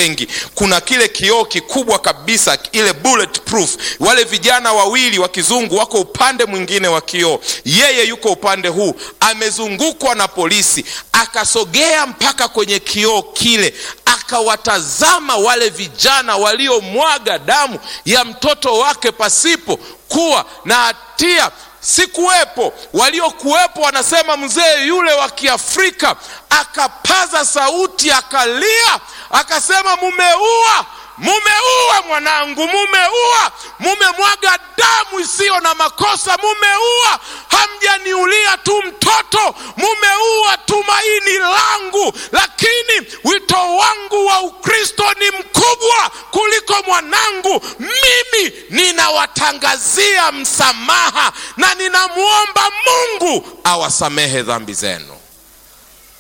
wengi. Kuna kile kioo kikubwa kabisa, ile bulletproof. Wale vijana wawili wa kizungu wako upande mwingine wa kioo, yeye yuko upande huu, amezungukwa na polisi. Akasogea mpaka kwenye kioo kile, akawatazama wale vijana waliomwaga damu ya mtoto wake pasipo kuwa na hatia. Sikuwepo, waliokuwepo wanasema mzee yule wa Kiafrika akapaza sauti, akalia, akasema, mumeua, mumeua mwanangu, mumeua, mumemwaga damu isiyo na makosa, mumeua, hamjaniulia tu mtoto, mumeua tumaini langu. Lakini wito wangu wa Ukristo ni mkubwa kuliko mwanangu. Mimi ninawatangazia msamaha na ninamwomba Mungu awasamehe dhambi zenu.